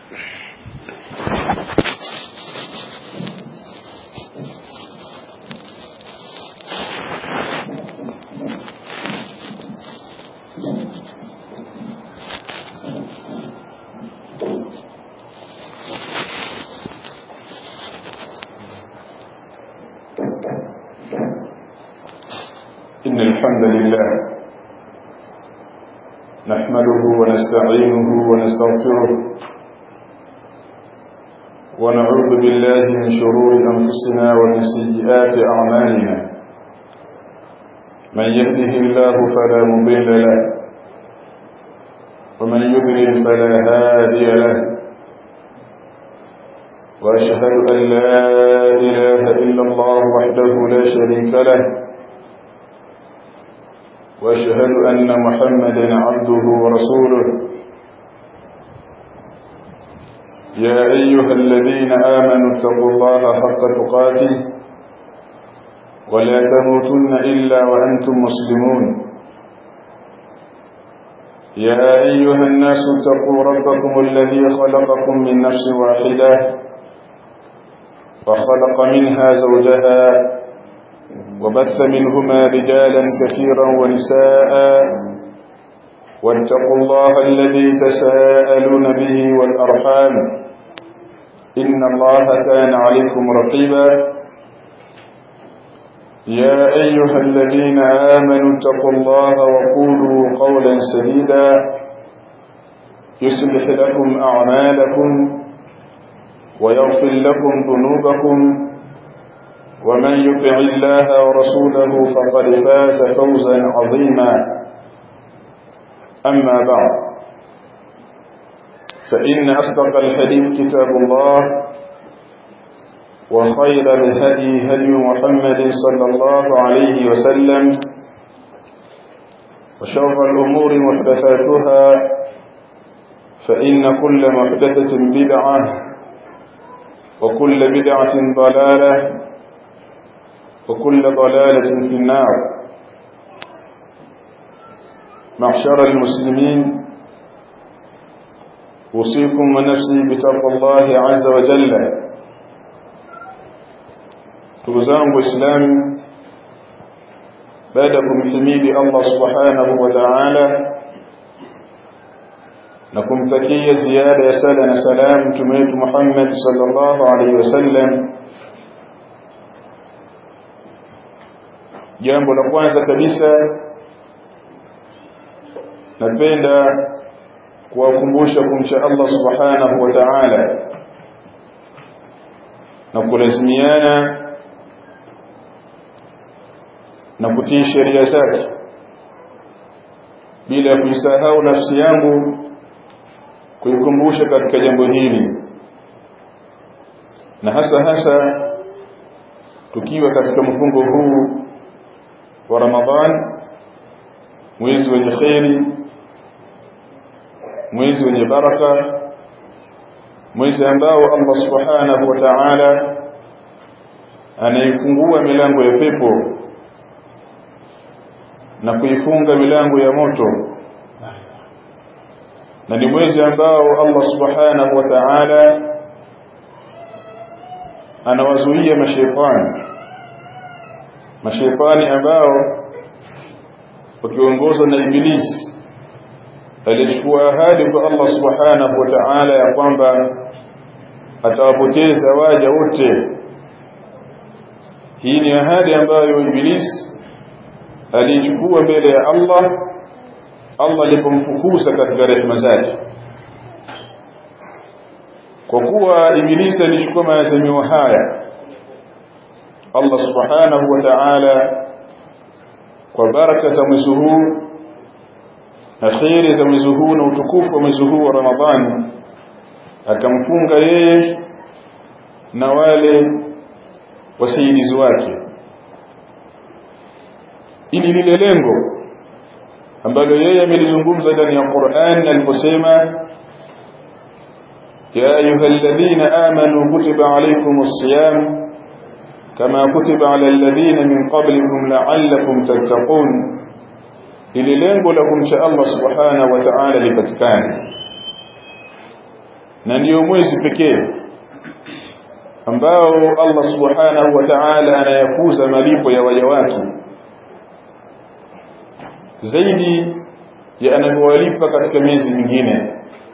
إن الحمد لله نحمده ونستعينه ونستغفره ونعوذ بالله من شرور أنفسنا ومن سيئات أعمالنا من يهده الله فلا مضل له ومن يضلل فلا هادي له وأشهد أن لا إله إلا الله وحده لا شريك له واشهد ان محمدا عبده ورسوله يا ايها الذين امنوا اتقوا الله حق تقاته ولا تموتن الا وانتم مسلمون يا ايها الناس اتقوا ربكم الذي خلقكم من نفس واحده وخلق منها زوجها وبث منهما رجالا كثيرا ونساء واتقوا الله الذي تساءلون به والأرحام إن الله كان عليكم رقيبا يا أيها الذين آمنوا اتقوا الله وقولوا قولا سديدا يصلح لكم أعمالكم ويغفر لكم ذنوبكم ومن يطع الله ورسوله فقد فاز فوزا عظيما أما بعد فإن أصدق الحديث كتاب الله وخير الهدي هدي محمد صلى الله عليه وسلم وشر الأمور محدثاتها فإن كل محدثة بدعة وكل بدعة ضلالة وكل ضلالة في النار معشر المسلمين أوصيكم ونفسي بتقوى الله عز وجل تغزان وإسلام بعدكم حميد الله سبحانه وتعالى نكم تكية زيادة يسالنا سلام تميت محمد صلى الله عليه وسلم jambo la kwanza kabisa napenda kuwakumbusha kumcha Allah subhanahu wa ta'ala na kulazimiana na kutii sheria zake bila kuisahau nafsi yangu kuikumbusha katika jambo hili na hasa hasa tukiwa katika mfungo huu wa Ramadhan mwezi wenye kheri mwezi wenye baraka mwezi ambao Allah subhanahu wa ta'ala anaifungua milango ya pepo na kuifunga milango ya moto na ni mwezi ambao Allah subhanahu wa ta'ala anawazuia mashaitani mashaitani ambao wakiongozwa na ibilisi alichukua ahadi kwa Allah subhanahu wa ta'ala ya kwamba atawapoteza waja wote hii ni ahadi ambayo ibilisi alichukua mbele ya Allah Allah alipomfukuza katika rehema zake kwa kuwa ibilisi alichukua maazimio haya Allah subhanahu wa ta'ala kwa baraka za mwezi huu na kheri za mwezi huu na utukufu wa mwezi huu wa Ramadhani akamfunga yeye na wale wasaidizi wake ili lile lengo ambalo yeye amelizungumza ndani ya Qur'an aliposema ya ayyuhalladhina amanu kutiba alaykumus siyam كما كتب على الذين من قبلكم لعلكم تتقون ili lengo la kumcha Allah subhanahu wa ta'ala lipatikane na ndiyo mwezi pekee ambao Allah subhanahu wa ta'ala anayakuza malipo ya waja wake zaidi ya anavyowalipa katika miezi mingine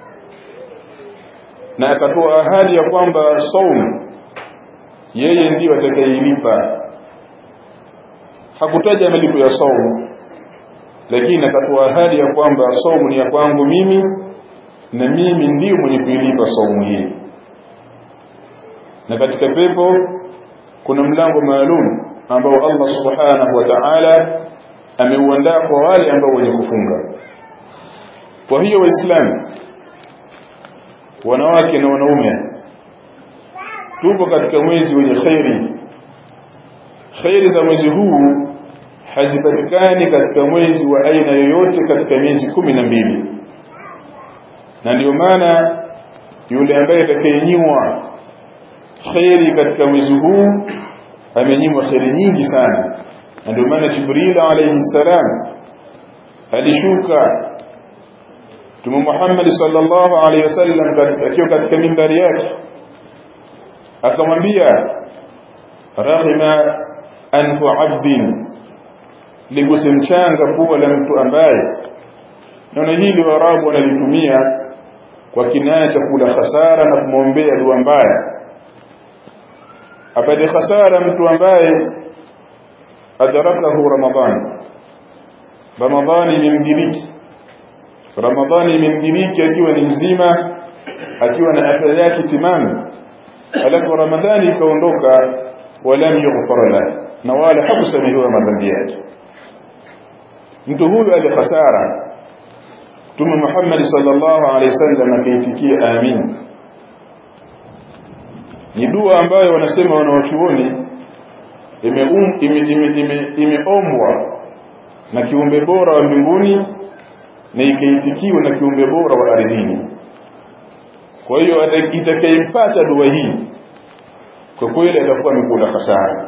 na akatoa ahadi ya kwamba saum yeye ndiyo atakayeilipa hakutaja malipo ya saum lakini akatoa ahadi ya kwamba saumu ni ya kwangu mimi na mimi ndiyo mwenye kuilipa saumu hii na katika pepo kuna mlango maalum ambao Allah subhanahu wa ta'ala ameuandaa kwa wale ambao wenye kufunga kwa hiyo waislamu wanawake na wanaume tupo katika mwezi wenye khairi khairi za mwezi huu hazipatikani katika mwezi wa aina yoyote katika miezi kumi na mbili na ndio maana yule ambaye atakayenyimwa khairi katika mwezi huu amenyimwa khairi nyingi sana na ndio maana Jibril alayhi salam alishuka Mtume Muhammad sallallahu alayhi wasallam akiwa katika mimbari yake akamwambia rahima anfu abdin liguse mchanga pua la mtu ambaye neno hili warabu wanalitumia kwa kinaya cha kula hasara na kumwombea dua mbaya apate hasara mtu ambaye adarakahu ramadhan ramadhani imemdiriki ramadhani imemdiriki akiwa ni mzima akiwa na afya yake timamu alafu ramadhani ikaondoka walam yughfar lahu na wala hakusamehewa madhambi yake mtu huyu alihasara Mtume Muhammad sallallahu alaihi wasallam akaitikia amin ni dua ambayo wanasema wanawachuoni imeombwa ime, ime, ime, ime na kiumbe bora wa mbinguni na ikaitikiwa na kiumbe bora wa ardhini kwa hiyo itakayempata dua hii kwa kweli atakuwa amekula hasara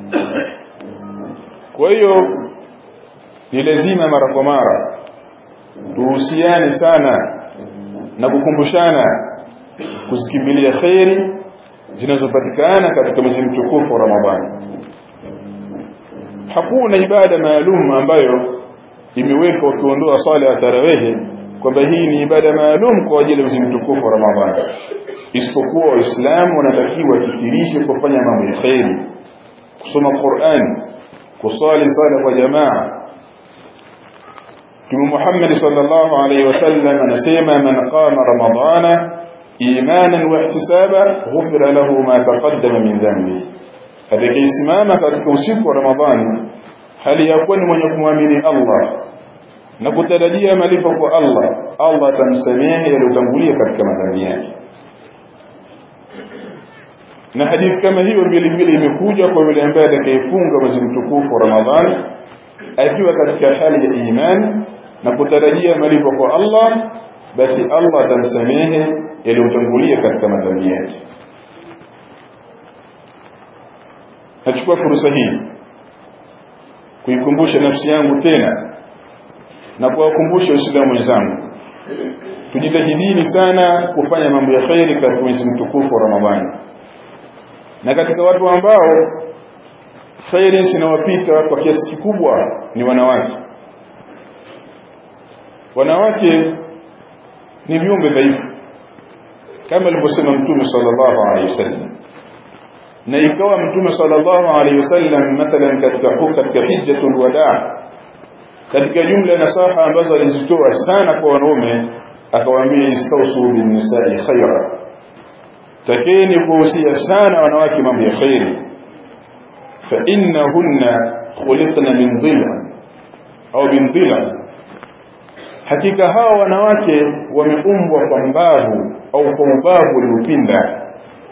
kwa hiyo ni lazima mara kwa mara tuhusiane sana na kukumbushana kuzikimbilia kheri zinazopatikana katika mwezi mtukufu wa Ramadhani. Hakuna ibada maalum ambayo imewekwa ukiondoa swala ya tarawehe kwamba hii ni ibada maalum kwa ajili ya mwezi mtukufu wa Ramadhani, isipokuwa Waislamu wanatakiwa wafikirishe kufanya mambo ya kheri, kusoma Qur'an, kusali sala kwa jamaa, Mtume Muhammad sallallahu alaihi wasallam anasema man qama ramadana imanan wa ihtisaba ghufira lahu ma taqaddama min dhanbi atakayesimama katika usiku wa Ramadhani hali ya kuwa ni mwenye kumwamini Allah na kutarajia malipo kwa Allah Allah atamsamehe yaliyotangulia katika madhambi yake na hadithi kama hiyo vile vile imekuja kwa yule ambaye atakayefunga mwezi mtukufu wa Ramadhani akiwa katika hali ya imani na kutarajia malipo kwa Allah basi Allah atamsamehe yaliyotangulia katika madhambi yake nachukua fursa hii kuikumbusha nafsi yangu tena na kuwakumbusha waislamu wenzangu tujitahidini sana kufanya mambo ya khairi katika mwezi mtukufu wa Ramadhani na katika watu ambao khairi zinawapita kwa kiasi kikubwa ni wanawake wanawake ni viumbe dhaifu kama alivyosema mtume sallallahu alaihi wasallam na ikawa mtume sallallahu alaihi wasallam mathalan katika katika hijjatul wadaa katika jumla nasaha ambazo alizitoa sana kwa wanaume akawaambia istausu bin nisa'i khaira takeni kuhusia sana wanawake mambo ya khairi fa innahunna khuliqna min dhila au bin dhila hakika hawa wanawake wameumbwa kwa mbavu au kwa ubavu uliopinda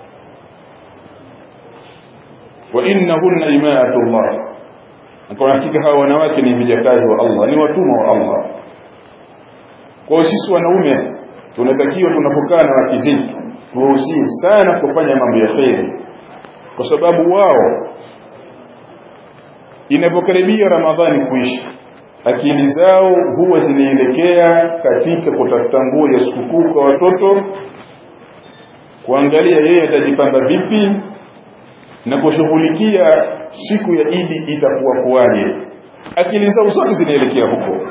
wa innahunna imaatullah kwa hakika hawa wanawake ni vijakazi wa Allah ni watumwa wa Allah kwa sisi wanaume tunatakiwa tunapokaa na wake zetu tuwahusie sana kufanya mambo ya kheri kwa sababu wao inapokaribia Ramadhani kuisha akili zao huwa zinaelekea katika kutafuta nguo ya sikukuu kwa watoto kuangalia yeye atajipamba vipi na kushughulikia siku ya Idi itakuwa kuwaje akili zao zote zinaelekea huko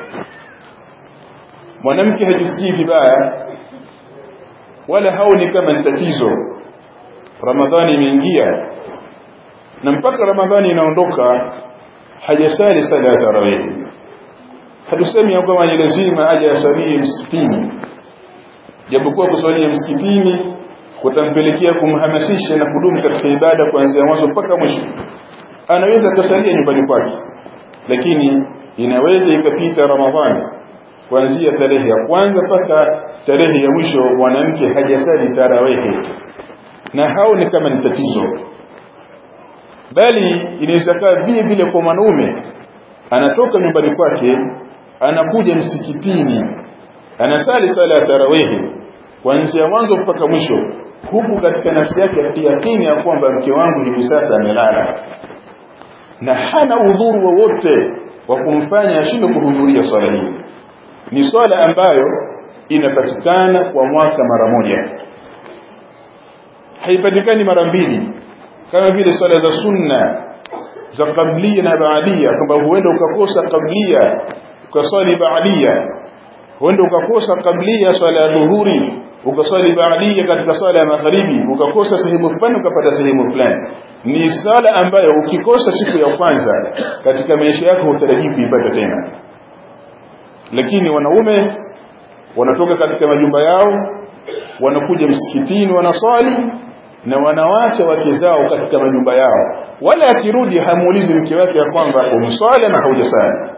mwanamke hajisikii vibaya wala haoni kama ni tatizo ramadhani imeingia na mpaka ramadhani inaondoka hajasali sala ya tarawih hatusemi ya kwamba ni lazima aje asalie msikitini japokuwa kusalia msikitini kutampelekea kumhamasisha na kudumu katika ibada kuanzia mwanzo mpaka mwisho anaweza kusalia nyumbani kwake lakini inaweza ikapita ramadhani kuanzia tarehe ya kwanza mpaka tarehe ya mwisho mwanamke hajasali tarawehe na hao ni kama ni tatizo bali inaweza kaa vile vile kwa mwanaume anatoka nyumbani kwake anakuja msikitini anasali sala ya tarawehe kuanzia mwanzo mpaka mwisho huku katika nafsi yake yakini ya kwamba mke wangu hivi sasa amelala na hana udhuru wowote wa, wa kumfanya ashindwe kuhudhuria swala hii ni swala ambayo inapatikana kwa mwaka mara moja haipatikani mara mbili kama vile swala za sunna za kablia na baadia kwamba huenda ukakosa kablia ukaswali baadia huenda ukakosa kablia swala ya dhuhuri ukaswali baadia katika swala ya magharibi ukakosa sehemu fulani ukapata sehemu fulani ni swala ambayo ukikosa siku ya kwanza katika maisha yako hutarajii kuipata tena lakini wanaume wanatoka katika majumba yao wanakuja msikitini wanaswali na wanawacha wake zao katika majumba yao wala akirudi hamuulizi mke wake ya kwamba umswali na haujasali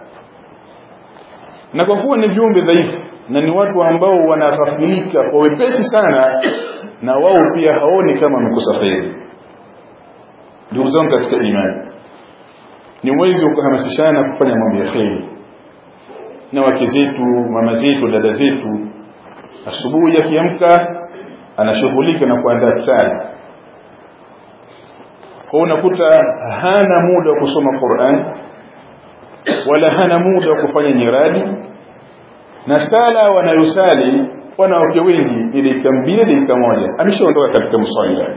na kwa kuwa ni viumbe dhaifu na ni watu ambao wanaghafilika kwa wepesi sana na wao pia haoni kama wamekosa kheri ndugu zangu katika imani ni mwezi wa kuhamasishana kufanya mambo ya kheri na wake zetu mama zetu dada zetu asubuhi akiamka anashughulika na kuandaa futari kwa unakuta hana muda wa kusoma Qur'an wala hana muda wa kufanya nyiradi na sala wanayosali wanawake wengi ni dakika mbili dakika moja ameshaondoka katika mswala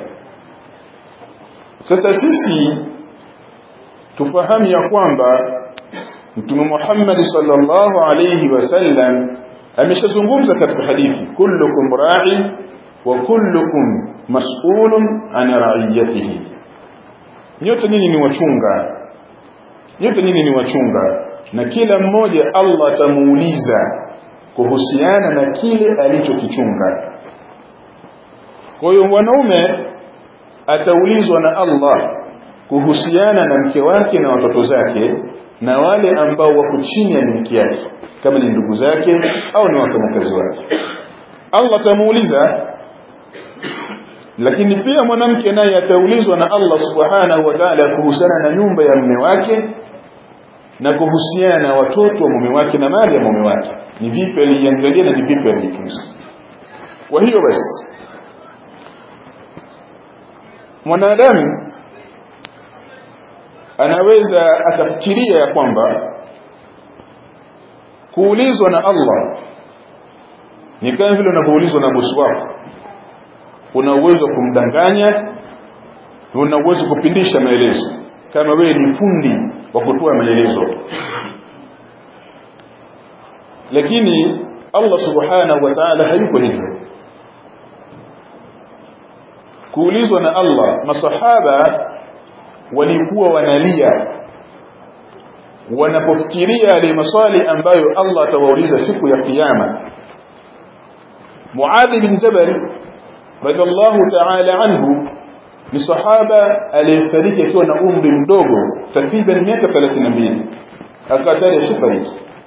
sasa sisi tufahamu ya kwamba Mtume Muhammad sallallahu alayhi wasallam ameshazungumza katika hadithi kullukum ra'i wa kullukum mas'ulun an ra'iyatihi nyote nyinyi ni wachunga nyote nyinyi ni wachunga na kila mmoja Allah atamuuliza kuhusiana na kile alichokichunga kwa hiyo mwanaume ataulizwa na Allah kuhusiana na mke wake na watoto zake na wale ambao wako chini ya miliki yake kama ni ndugu zake au ni wafanyakazi wake Allah atamuuliza lakini pia mwanamke naye ataulizwa na Allah subhanahu wa ta'ala kuhusiana na nyumba ya mume wake na kuhusiana na watoto wa mume wake na mali ya mume wake ni vipi aliangalia na ni vipi alitunza kwa hiyo basi mwanadamu anaweza akafikiria ya kwamba kuulizwa na Allah ni kama vile unavyoulizwa na bosi wako una uwezo wa kumdanganya una uwezo kupindisha maelezo kama wewe ni fundi wa kutoa maelezo lakini Allah subhanahu wa ta'ala hayuko hivyo kuulizwa na Allah masahaba walikuwa wanalia wanapofikiria yale maswali ambayo Allah atawauliza siku ya kiyama Muadh bin Jabal radhiallahu ta'ala anhu ni sahaba aliyefariki akiwa na umri mdogo takriban miaka 32 akatari shifariki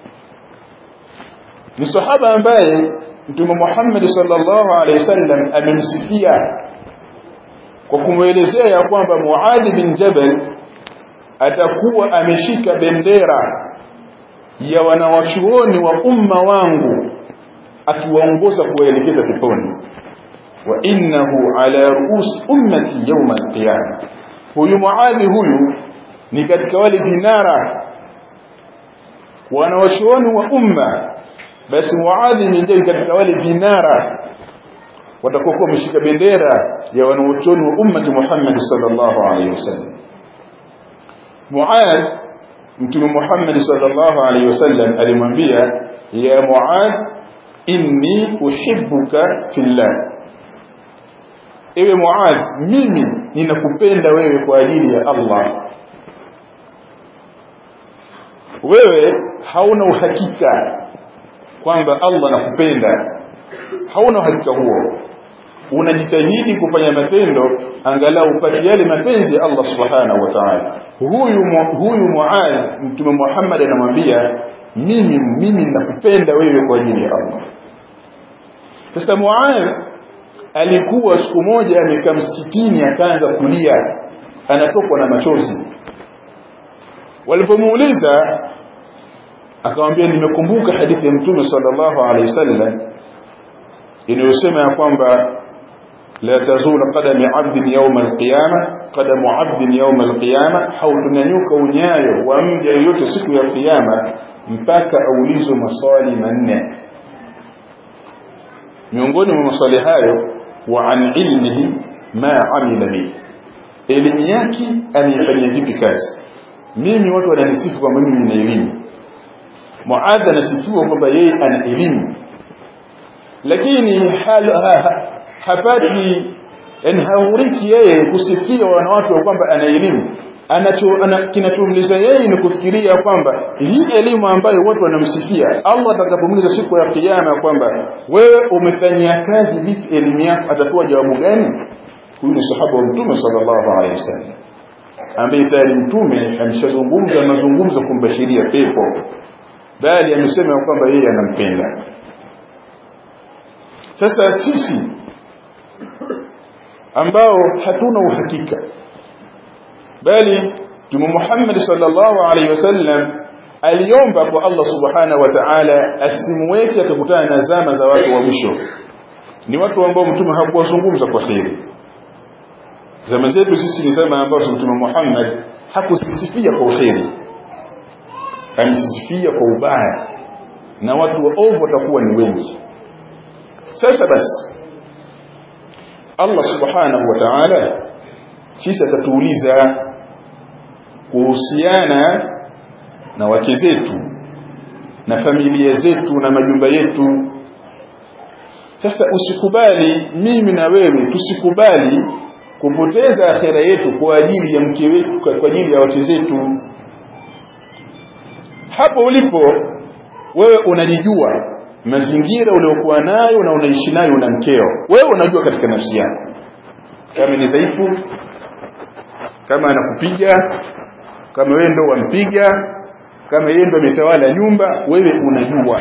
ni sahaba ambaye Mtume Muhammad sallallahu alaihi wasallam amemsifia kwa kumwelezea ya kwamba Muadh bin Jabal atakuwa ameshika bendera ya wanawachuoni wa umma wangu akiwaongoza kuwaelekeza peponi wa innahu ala ruus ummati yawm alqiyama huyu Muadh huyu ni katika wale vinara wanawachuoni wa umma basi Muadh ni ndiye katika wale vinara watakuwa wameshika bendera ya wanaochuoni wa ummati Muhammad sallallahu alaihi wasallam Muad Mtume Muhammad sallallahu alaihi wasallam alimwambia ya Muad inni uhibbuka fillah ewe Muad mimi ninakupenda wewe kwa ajili ya Allah wewe hauna uhakika kwamba Allah anakupenda hauna uhakika huo unajitahidi kufanya matendo angalau upate yale mapenzi ya Allah subhanahu wa ta'ala huyu huyu Muad mtume Muhammad anamwambia mimi mimi nakupenda wewe kwa ajili ya Allah sasa Muad alikuwa siku moja amekaa msikitini akaanza kulia anatokwa na machozi walipomuuliza akamwambia nimekumbuka hadithi ya mtume sallallahu alaihi wasallam inayosema ya kwamba la tazul qadami 'abdin yawm al-qiyamah qadamu 'abdin yawm al-qiyamah hautunanyuka unyayo wa mja yote siku ya kiyama mpaka aulizwe maswali manne miongoni mwa maswali hayo wa an ilmihi ma amila bihi elimu yake alifanyia vipi kazi mimi watu wananisifu kwamba mimi nina elimu Muadh anasifiwa kwamba yeye ana elimu lakini hapati yani hauriki yeye kusifiwa na watu kwamba ana elimu anacho ana, kinachomliza yeye ni kufikiria kwamba hii elimu ambayo watu wanamsifia Allah atakapomuuliza siku ya kiyama kwamba wewe umefanyia kazi vipi elimu yako atakuwa jawabu gani huyu ni sahaba wa mtume sallallahu alaihi wasallam ambaye tayari mtume ameshazungumza mazungumzo kumbashiria pepo bali amesema kwamba yeye anampenda sasa sisi ambao hatuna uhakika bali Mtume Muhammad sallallahu alaihi wasallam aliomba kwa Allah subhanahu wa ta'ala asimweke akakutana na zama za watu wa mwisho ni watu ambao mtume hakuwazungumza kwa kheri zama zetu sisi ni zama ambazo mtume Muhammad hakusisifia kwa kheri alisifia kwa ubaya na watu waovu watakuwa ni wengi sasa basi Allah subhanahu wa ta'ala sisi atatuuliza kuhusiana na wake zetu na familia zetu na majumba yetu sasa usikubali mimi na wewe tusikubali kupoteza akhera yetu kwa ajili ya mke wetu kwa ajili ya wake zetu hapo ulipo wewe unajijua mazingira uliokuwa nayo na unaishi nayo na mkeo wewe unajua katika nafsi yako kama ni dhaifu kama anakupiga kama wewe ndo wampiga kama yeye ndo ametawala nyumba wewe unajua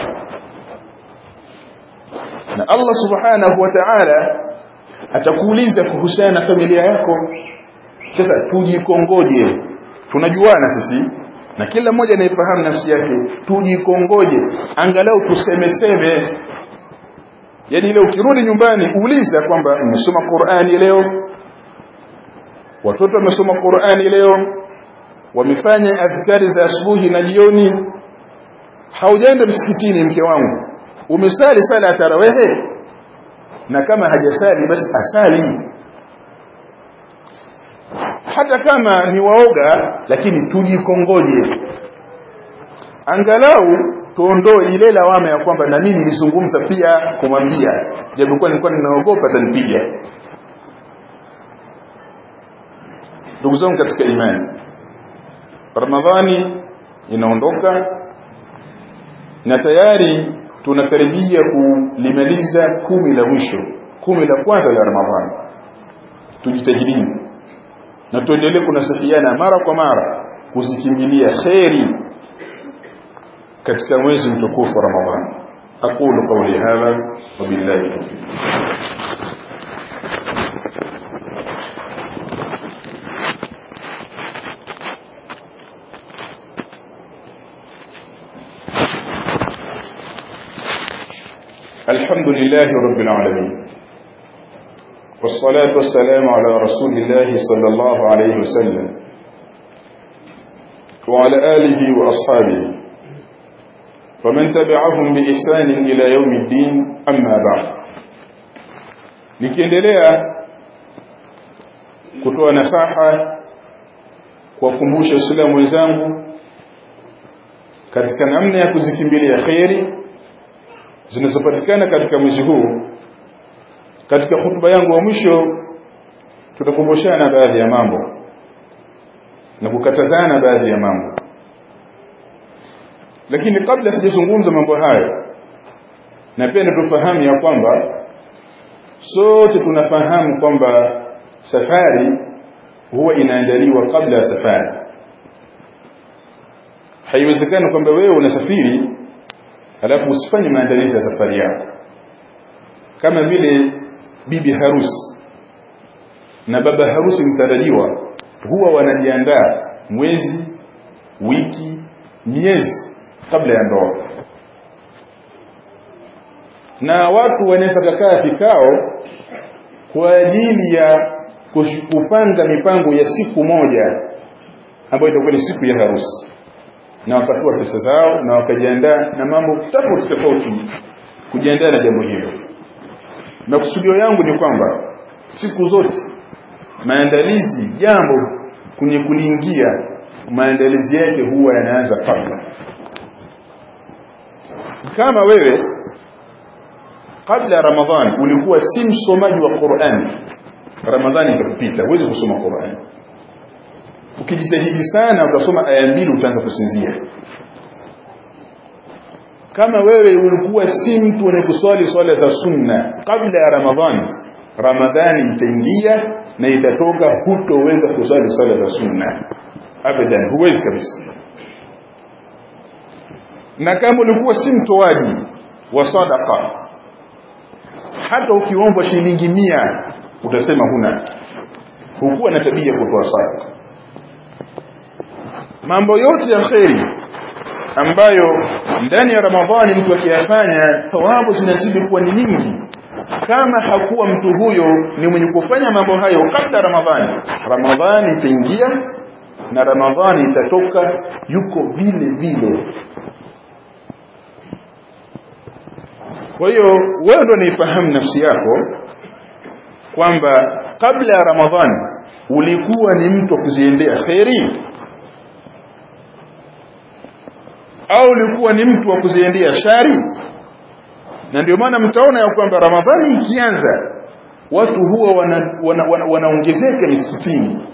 na Allah subhanahu wa ta'ala atakuuliza kuhusiana na familia yako sasa tujikongoje tunajuana sisi na kila mmoja anayefahamu nafsi yake tujikongoje angalau tusemeseme yani ile ukirudi nyumbani uuliza kwamba umesoma Qur'ani leo watoto wamesoma Qur'ani leo wamefanya adhkari za asubuhi na jioni haujaenda msikitini mke wangu umesali sala ya tarawehe na kama hajasali basi asali hata kama ni waoga lakini tujikongoje angalau tuondoe ile lawama ya kwamba na mimi nilizungumza pia kumwambia japokuwa nilikuwa ninaogopa atanipiga ndugu zangu katika imani Ramadhani inaondoka na tayari tunakaribia kulimaliza kumi la mwisho kumi la kwanza la Ramadhani tujitahidini na tuendelee kunasihiana mara kwa mara kuzikimbilia kheri katika mwezi mtukufu wa Ramadhani aqulu qawli hadha wa billahi tawfiq الحمد لله رب العالمين والصلاة والسلام على رسول الله صلى الله عليه وسلم وعلى آله وأصحابه ومن تبعهم بإحسان إلى يوم الدين أما بعد nikiendelea kutoa nasaha kuwakumbusha waislamu wenzangu katika namna ya kuzikimbilia kheri zinazopatikana katika mwezi huu katika hutuba yangu wa mwisho tutakumbushana baadhi ya mambo na kukatazana baadhi ya mambo lakini kabla sijazungumza mambo hayo na pia tufahamu ya kwamba sote tunafahamu kwamba safari huwa inaandaliwa kabla ya safari haiwezekani kwamba wewe unasafiri alafu usifanye maandalizi ya safari yako kama vile bibi harusi na baba harusi mtarajiwa huwa wanajiandaa mwezi wiki miezi kabla ya ndoa na watu wanaweza kukaa vikao kwa ajili ya kupanga mipango ya siku moja ambayo itakuwa ni siku ya harusi na wakatoa pesa zao na wakajiandaa na mambo tofauti tofauti kujiandaa na jambo hilo makusudio yangu ni kwamba siku zote maandalizi jambo kwenye kuliingia maandalizi yake huwa yanaanza kabla kama wewe kabla ya ramadhani ulikuwa si msomaji wa Qur'an ramadhani ikakupita huwezi kusoma Qur'an ukijitahidi sana utasoma aya mbili utaanza kusinzia kama wewe ulikuwa si mtu kuswali swala za sunna kabla ya ramadhani ramadhani itaingia na itatoka hutoweza kuswali swala za sunna abadan huwezi kabisa na kama ulikuwa si mtoaji wa sadaqa hata ukiombwa shilingi mia utasema huna hukuwa na tabia kutoa sadaka mambo yote ya kheri ambayo ndani ya ramadhani mtu akiyafanya thawabu zinazidi kuwa ni nyingi kama hakuwa mtu huyo ni mwenye kufanya mambo hayo kabla ramadhani ramadhani itaingia na ramadhani itatoka yuko vile vile kwa hiyo wewe ndo nifahamu nafsi yako kwamba kabla ya ramadhani ulikuwa ni mtu wa kuziendea kheri au ulikuwa ni mtu wa kuziendea shari na ndio maana mtaona ya kwamba ramadhani ikianza watu huwa wanaongezeka wana, wana, wana misikitini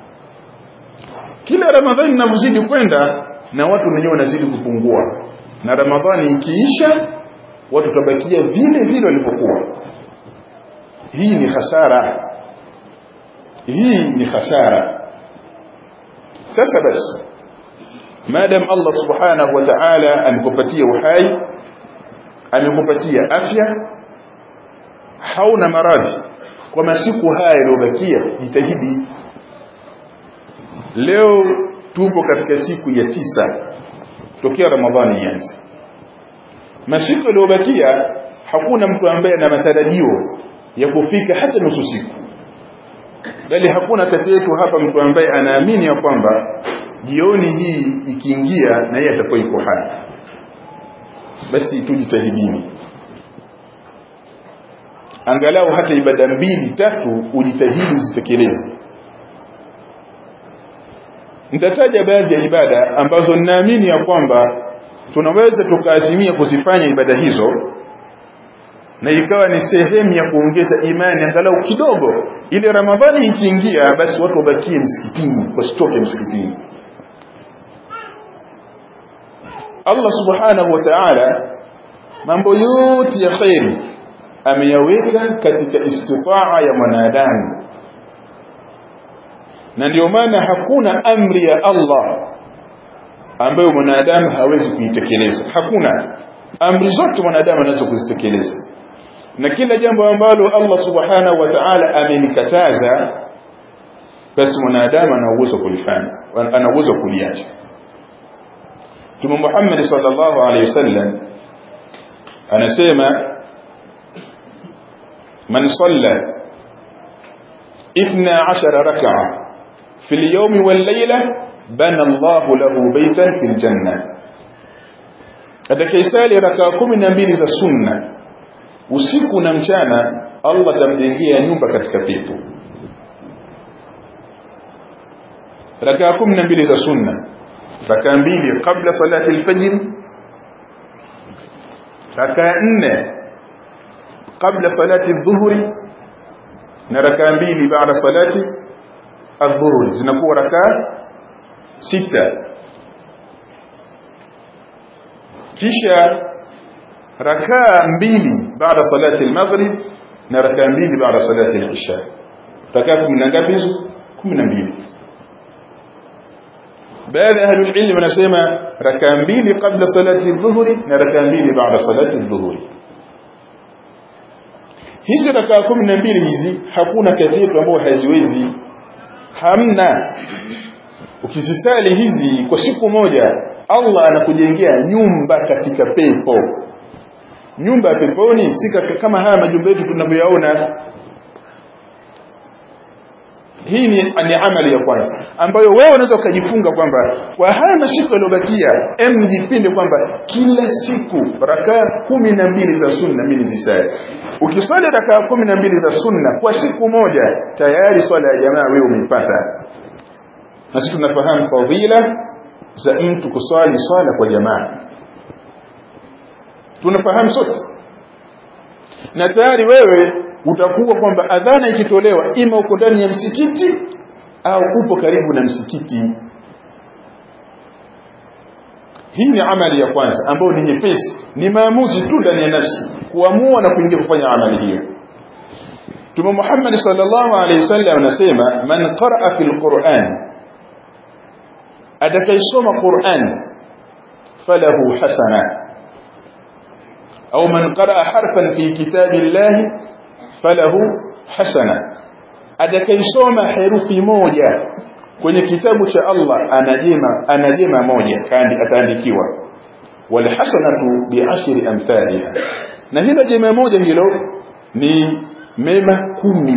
kila ramadhani inavyozidi kwenda na watu wenyewe wanazidi kupungua na ramadhani ikiisha watu tabakia vile vile walivyokuwa hii ni hasara hii ni hasara sasa basi madam Allah subhanahu wa ta'ala amekupatia uhai amekupatia afya hauna maradhi kwa masiku haya yaliyobakia jitahidi leo tupo katika siku ya tisa tokea ramadhani ianze masiku yaliyobakia hakuna mtu ambaye ana matarajio ya kufika hata nusu siku bali hakuna kati yetu hapa mtu ambaye anaamini ya kwamba jioni hii ikiingia na yeye atakuwa yuko hai basi tujitahidini angalau hata ibada mbili tatu ujitahidi uzitekeleze nitataja baadhi ya ibada ambazo ninaamini ya kwamba tunaweza tukaazimia kuzifanya ibada hizo na ikawa ni sehemu ya kuongeza imani angalau kidogo ile ramadhani ikiingia basi watu wabakie msikitini wasitoke msikitini Allah subhanahu wa ta'ala mambo yote ya khairi ameyaweka katika istitaa ya mwanadamu na ndio maana hakuna amri ya Allah ambayo mwanadamu hawezi kuitekeleza hakuna amri zote mwanadamu anaweza kuzitekeleza na kila jambo ambalo Allah subhanahu wa ta'ala amenikataza basi mwanadamu ana uwezo kulifanya ana uwezo kuliacha Mtume Muhammad sallallahu alaihi wasallam anasema man salla 12 rak'a fi al-yawmi wal-layla bana Allah lahu baytan fil janna atakayesali raka 12 za sunna usiku na mchana Allah atamjengea nyumba katika pepo rakaa 12 za sunna rakaa mbili kabla salati al-fajr rakaa nne kabla salati adh-dhuhri na rakaa mbili baada salati adh-dhuhri zinakuwa rakaa sita kisha rakaa mbili baada salati al-maghrib na rakaa mbili baada salati al-isha rakaa 10 ngapi hizo 12 baadhi ya ahlul ilm wanasema rakaa mbili kabla salati adh-dhuhri na rakaa mbili baada salati adh-dhuhri hizi rakaa 12 hizi hakuna kati yetu ambao haziwezi hamna ukizisali hizi kwa siku moja Allah anakujengea nyumba katika pepo nyumba ya peponi si kama haya majumba yetu tunavyoyaona hii ni, ni amali ya kwanza ambayo wewe unaweza ukajifunga kwamba kwa haya masiku yaliyobakia em jipinde kwamba kila siku rakaa kumi na mbili za sunna mimi nizisali ukiswali rakaa kumi na mbili za sunna kwa siku moja tayari swala ya jamaa wewe umeipata na sisi tunafahamu fadhila za mtu kuswali swala kwa jamaa tunafahamu sote na tayari wewe utakuwa kwamba adhana ikitolewa ima uko ndani ya msikiti au upo karibu na msikiti hii ni amali ya kwanza ambayo ni nyepesi ni maamuzi tu ndani ya nafsi kuamua na kuingia kufanya amali hiyo Mtume Muhammad sallallahu alaihi wasallam anasema man qaraa fil Qur'an atakaisoma Qur'an falahu hasana au man qaraa harfan fi kitabillahi falahu hasana atakaisoma herufi moja kwenye kitabu cha Allah anajema anajema moja kandi ataandikiwa wal hasanatu bi'ashri amthaliha na hilo jema moja hilo ni mema kumi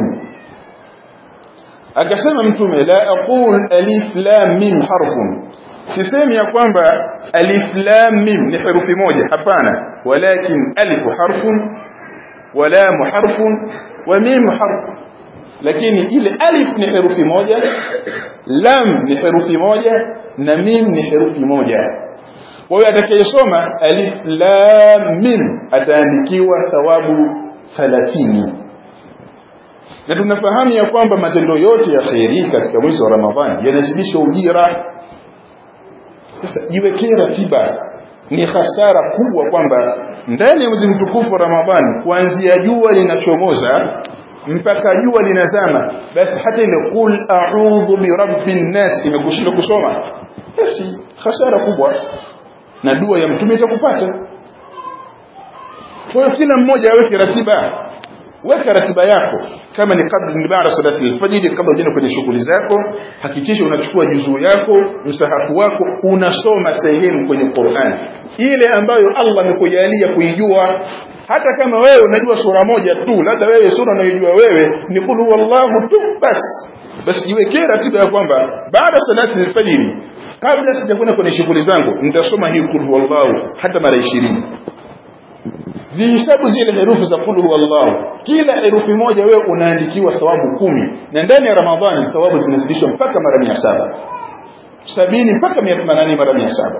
akasema mtume la aqul alif lam mim harfun sisemi ya kwamba alif lam mim ni herufi moja hapana walakin alif harfun ولام حرف وميم حرف lakini ile alif ni herufi moja lam ni herufi moja na mim ni herufi moja kwa hiyo atakayesoma alif lam mim ataandikiwa thawabu 30 na tunafahamu ya kwamba matendo yote ya khairi katika mwezi wa Ramadhani yanazidisha ujira sasa jiwekee ratiba ni hasara kubwa kwamba ndani ya mwezi mtukufu wa Ramadhani kuanzia jua linachomoza mpaka jua linazama basi hata ile qul a'udhu bi rabbin nas imekushinda kusoma basi hasara kubwa na dua ya mtume itakupata kwa hiyo kila mmoja aweke ratiba weka ratiba yako kama ni kabla ni baada salati al-fajr kabla ujende kwenye shughuli zako hakikisha unachukua juzuu yako msahafu wako unasoma sehemu kwenye Qur'an ile ambayo Allah amekujalia kuijua hata kama wewe unajua sura moja tu labda wewe sura unayojua wewe ni kul huwallahu tu basi basi jiwekee ratiba ya kwamba baada salati al-fajr kabla sijakwenda kwenye shughuli zangu nitasoma hii kul huwallahu hata mara 20 zihisabu zile herufi za kul huwallahu kila herufi moja wewe unaandikiwa thawabu kumi na ndani ya ramadhani thawabu zinazidishwa mpaka mara mia saba sabini mpaka mia themanini mara mia saba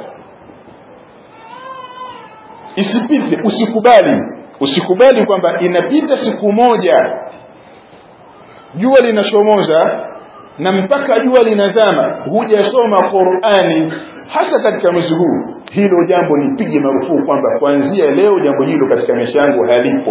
isipite usikubali usikubali kwamba inapita siku moja jua linachomoza na mpaka jua linazama hujasoma Qur'ani hasa katika mwezi huu hilo jambo nipige marufuku kwamba kuanzia leo jambo hilo katika maisha yangu halipo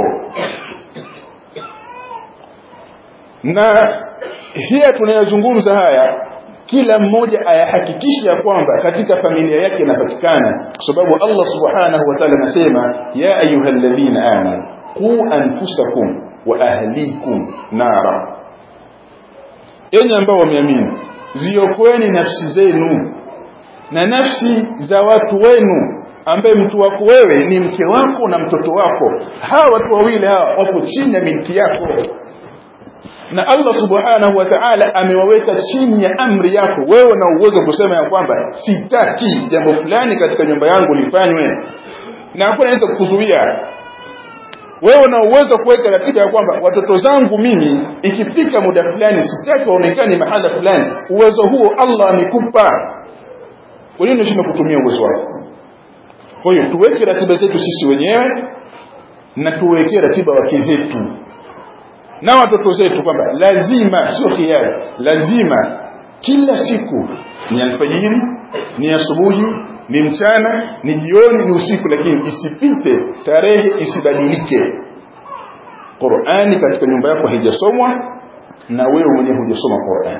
na hiya tunayozungumza haya kila mmoja ayahakikisha kwamba katika familia yake inapatikana kwa sababu Allah subhanahu wa ta'ala anasema ya ayyuhalladhina amanu qu anfusakum wa ahlikum nara enyi ambao wameamini ziokoeni nafsi zenu na nafsi za watu wenu ambaye mtu wako wewe ni mke wako na mtoto wako hawa watu wawili hawa wapo chini ya milki yako na Allah subhanahu wa ta'ala amewaweka chini ya amri yako wewe na uwezo kusema ya kwamba sitaki jambo fulani katika nyumba yangu lifanywe na hakuna anaweza kukuzuia wewe una uwezo kuweka ratiba ya kwamba watoto zangu mimi ikifika muda fulani sitaki waonekane mahala fulani uwezo huo Allah amekupa kwa nini unashindwa kutumia uwezo wako kwa hiyo tuweke ratiba zetu sisi wenyewe na tuwekee ratiba wake zetu na watoto zetu kwamba lazima sio hiari lazima kila siku ni alfajiri ni asubuhi ni mchana ni jioni ni usiku lakini isipite tarehe isibadilike Qur'ani katika nyumba yako haijasomwa na wewe mwenyewe hujasoma Qur'ani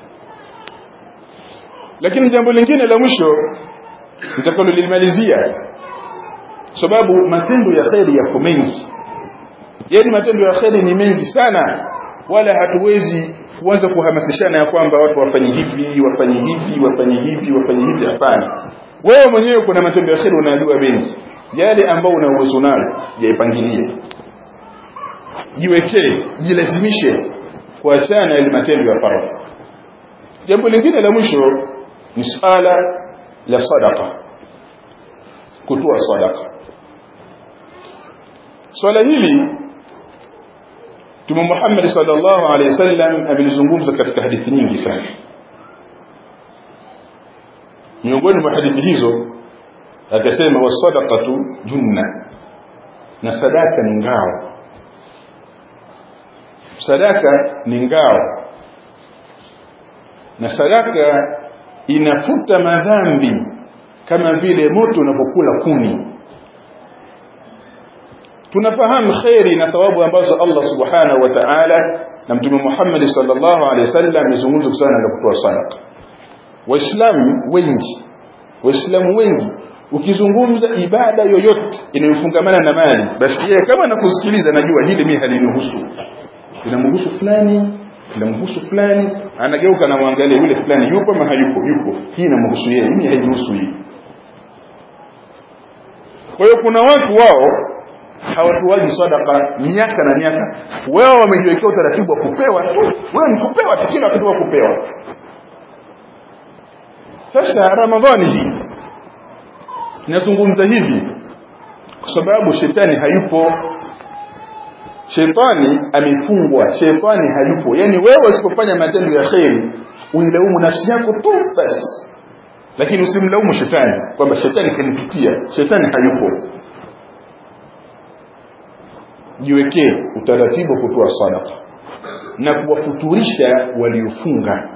lakini jambo lingine la mwisho nitakalolimalizia sababu matendo ya kheri yako mengi yani matendo ya kheri ni mengi sana wala hatuwezi kuanza kuhamasishana ya kwamba watu wafanye hivi wafanye hivi wafanye hivi wafanye hivi hapana wewe mwenyewe kuna matendo ya kheri unayojua mengi yale ambao una uwezo nayo yaipangilie jiwekee jilazimishe kuachana na ile matendo ya faradhi jambo lingine la mwisho ni swala la sadaqa kutoa sadaqa swala hili Mtume Muhammad sallallahu alaihi wasallam amelizungumza katika hadithi nyingi sana miongoni mwa hadithi hizo akasema wasadaqatu junna na sadaka ni ngao sadaka ni ngao na sadaka inafuta madhambi kama vile moto unapokula kuni tunafahamu khairi na thawabu ambazo Allah subhanahu wa ta'ala na mtume Muhammad sallallahu alaihi wasallam amezungumza sana na kutoa sadaka waislamu wengi waislamu wengi ukizungumza ibada yoyote inayofungamana na mali basi yeye kama anakusikiliza najua hili mimi halinihusu inamhusu fulani inamhusu fulani anageuka na muangalie yule fulani yupo ama hayupo yupo hii inamhusu yeye mimi haihusu hii kwa hiyo kuna watu wao hawatuwaji sadaka miaka na miaka wao wamejiwekea utaratibu wa kupewa tu wewe ni kupewa tu kila wakati wa kupewa sasa ramadhani hii nazungumza hivi kwa sababu shetani hayupo shetani amefungwa shetani hayupo yani wewe usipofanya matendo ya kheri uilaumu nafsi yako tu basi lakini usimlaumu shetani kwamba shetani kanipitia shetani hayupo jiwekee utaratibu kutoa sadaka na kuwafuturisha waliofunga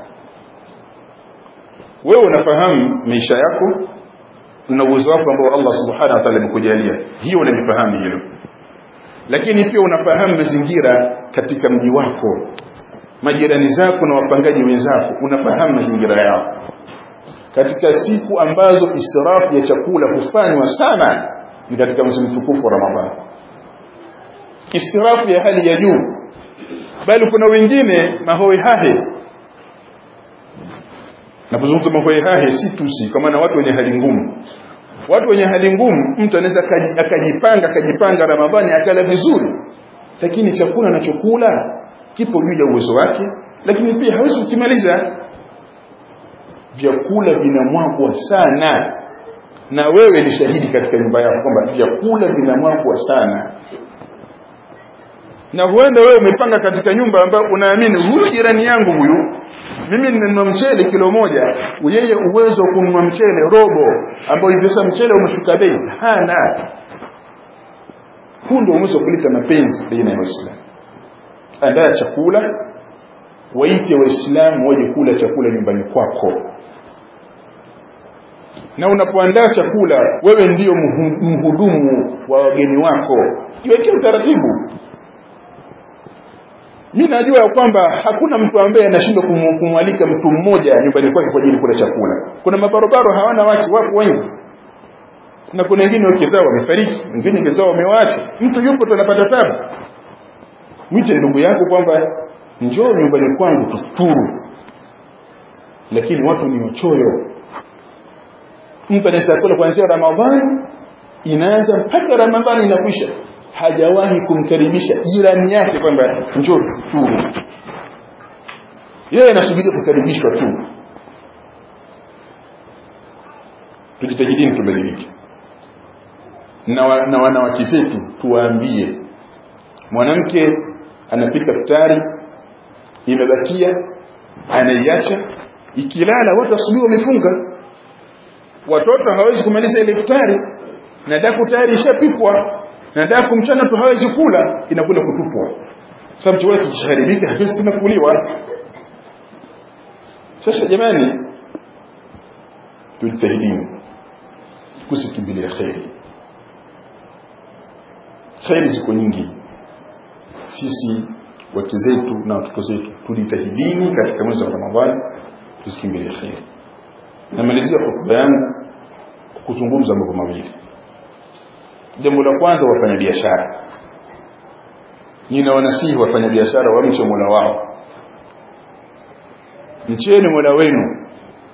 wewe unafahamu maisha yako na uwezo wako ambao Allah subhanahu wa ta'ala amekujalia hiyo unalifahamu hilo lakini pia unafahamu mazingira katika mji wako majirani zako na wapangaji wenzako unafahamu mazingira yao katika siku ambazo israfu ya chakula hufanywa sana ni katika mwezi mtukufu wa Ramadhani israfu ya hali ya juu bali kuna wengine mahoe hahe napozungumza mahoe hahe si tusi kwa maana watu wenye hali ngumu watu wenye hali ngumu mtu anaweza akajipanga akajipanga ramadhani akala vizuri lakini chakula anachokula kipo juu ya uwezo wake lakini pia hawezi kukimaliza vyakula vinamwagwa sana na wewe ni shahidi katika nyumba yako kwamba vyakula vinamwagwa sana na huenda wewe umepanga katika nyumba ambayo unaamini huyu jirani yangu huyu mimi ninanunua mchele kilo moja yeye uwezo wa kununua mchele robo ambao hivi sasa mchele umeshuka bei hana huu ndio uwezo wa kuleta mapenzi baina ya waislamu andaa chakula waite waislamu waje kula chakula nyumbani kwako na unapoandaa chakula wewe ndiyo mhudumu wa wageni wako jiwekee utaratibu mimi najua kwamba hakuna mtu ambaye anashindwa kumwalika mtu mmoja nyumbani kwake kwa ajili kula chakula kuna mabarobaro hawana wake wapo wengi na kuna wengine wake zao wamefariki wengine wake zao wamewaacha mtu yupo tu anapata tabu mwite ndugu yako kwamba njoo nyumbani kwangu tufuturu lakini watu ni wachoyo mtu anaweza kula kuanzia ramadhani inaanza mpaka ramadhani inakwisha hajawahi kumkaribisha jirani yake kwamba njoo tufuturu yeye anasubiria kukaribishwa tu tujitahidini tubadilike na, wa, na wanawake zetu tuwaambie mwanamke anapika futari imebakia anaiacha ikilala watu asubuhi wamefunga watoto hawezi kumaliza ile futari na daku tayari ishapikwa na daku mchana tu hawezi kula inakula kutupwa sababu chakula kikishaharibika hakiwezi tena kuliwa sasa jamani tujitahidini kusikimbilia kheri kheri ziko nyingi sisi wake zetu na watoto zetu tujitahidini katika mwezi wa ramadhani tusikimbilie kheri namalizia hotuba yangu kuzungumza mambo mawili jambo la kwanza wafanya biashara ninawanasihi wafanya biashara wamche mola wao mcheni mola wenu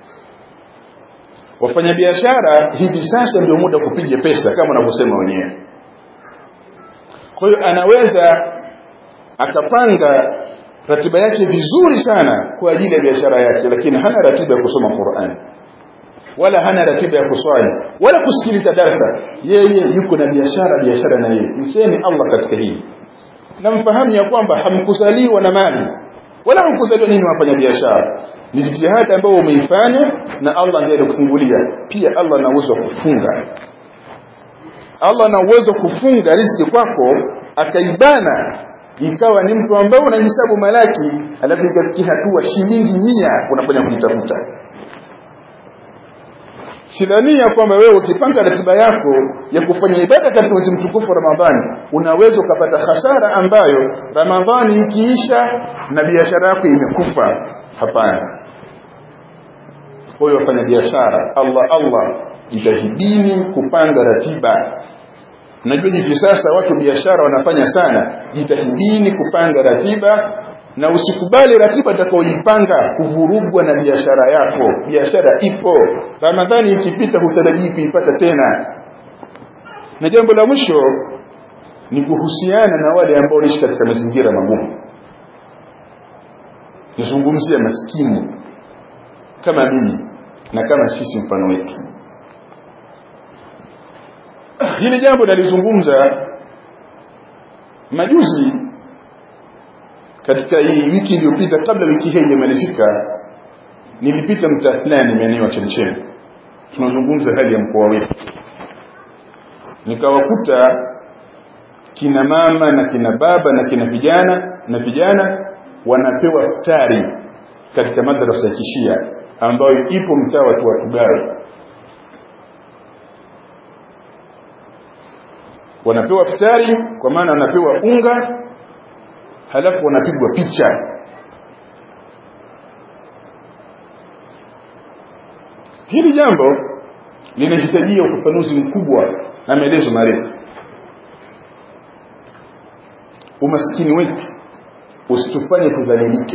wafanyabiashara hivi sasa ndio muda kupiga pesa kama wanavyosema wenyewe kwa hiyo anaweza akapanga ratiba yake vizuri sana kwa ajili ya biashara yake lakini hana ratiba ya kusoma Qur'an wala hana ratiba ya kuswali wala kusikiliza darsa yeye yuko na biashara biashara na yeye mcheni Allah katika hili na mfahamu ya kwamba hamkuzaliwa na mali wala hamkuzaliwa nini wafanya biashara ni jitihada ambayo umeifanya na Allah ndiye alikufungulia pia Allah ana uwezo wa kufunga Allah ana uwezo kufunga riziki kwako akaibana ikawa ni mtu ambaye unahesabu malaki alafu ikafikia hatua shilingi mia unafanya kujitafuta sidhania kwamba wewe ukipanga ratiba yako ya kufanya ibada katika mwezi mtukufu wa Ramadhani unaweza ukapata hasara ambayo Ramadhani ikiisha na biashara yako imekufa hapana kwa hiyo wafanya biashara Allah Allah jitahidini kupanga ratiba najua hivi sasa watu biashara wanafanya sana jitahidini kupanga ratiba na usikubali ratiba utakaoipanga kuvurugwa na biashara yako biashara ipo ramadhani ikipita hutarajii kuipata tena na jambo la mwisho ni kuhusiana na wale ambao wanaishi katika mazingira magumu nizungumzia maskini kama mimi na kama sisi mfano wetu hili jambo nalizungumza majuzi katika hii wiki iliyopita kabla wiki hii imalizika nilipita mtaa fulani maeneo ya Chemchemi tunazungumza hali ya mkoa wetu nikawakuta kina mama na kina baba na kina vijana na vijana wanapewa futari katika madrasa ya kishia ambayo ipo mtaa wa Tuatugawe wanapewa futari kwa maana wanapewa unga halafu wanapigwa picha hili jambo linahitajia ufafanuzi mkubwa na maelezo marefu umaskini wetu usitufanye tudhalilike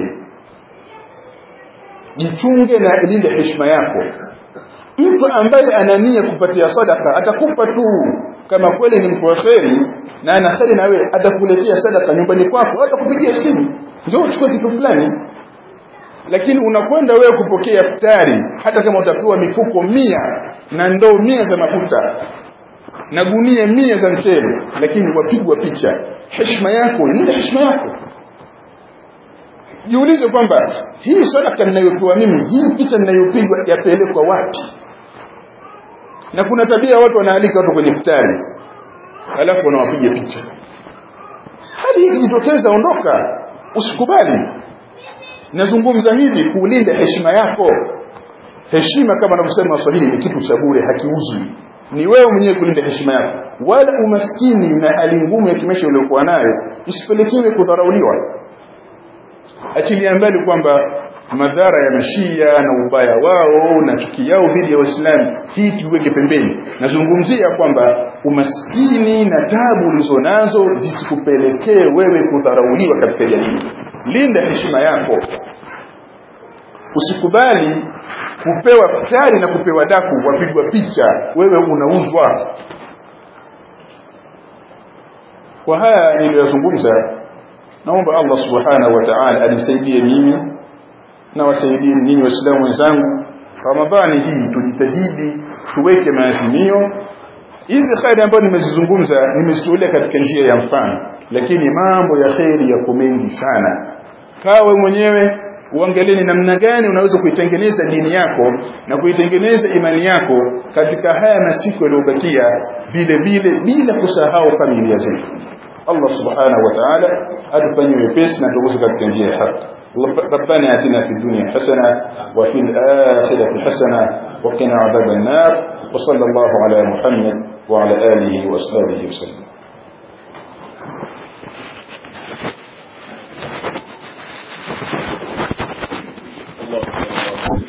jichunge na ilinde heshima yako mtu ambaye anania kupatia sadaka atakupa tu kama kweli ni mtu wa kheri na ana kheri na wewe atakuletea sadaka nyumbani kwako hata kupigia simu ndio uchukue kitu fulani lakini unakwenda wewe kupokea futari hata kama utapewa mifuko mia na ndoo mia za mafuta na gunia mia za mchele lakini wapigwa picha heshima yako ni heshima yako jiulize kwamba hii sadaka ninayopewa mimi hii picha ninayopigwa yapelekwa wapi na kuna tabia watu wanaalika watu kwenye futari alafu wanawapiga picha hali hii ikijitokeza ondoka usikubali nazungumza hivi kulinda heshima yako heshima kama anavyosema waswahili ni kitu cha bure hakiuzwi ni wewe mwenyewe kulinda heshima yako wala umaskini na hali ngumu ya kimaisha uliokuwa nayo isipelekewe kudharauliwa achilia mbali kwamba madhara ya mashia na ubaya wao na chuki yao dhidi ya waislamu hii tuweke pembeni nazungumzia kwamba umaskini na tabu ulizonazo zisikupelekee wewe kudharauliwa katika jamii linda heshima yako usikubali kupewa futari na kupewa daku wapigwa picha wewe unauzwa kwa haya niliyozungumza naomba Allah subhanahu wa ta'ala anisaidie mimi na wasaidie ninyi waislamu wenzangu ramadhani hii tujitahidi tuweke maazimio hizi khairi ambazo nimezizungumza nimezitolea katika njia ya mfano lakini mambo ya khairi yako mengi sana kawe mwenyewe uangalie ni namna gani unaweza kuitengeneza dini yako na kuitengeneza imani yako katika haya masiku yaliyobakia vile vile bila kusahau familia zetu Allah subhanahu wa ta'ala atufanyie wepesi na tuguze katika njia ya haki ربنا آتنا في الدنيا حسنة وفي الآخرة حسنة وقنا عذاب النار وصلى الله على محمد وعلى آله وأصحابه وسلم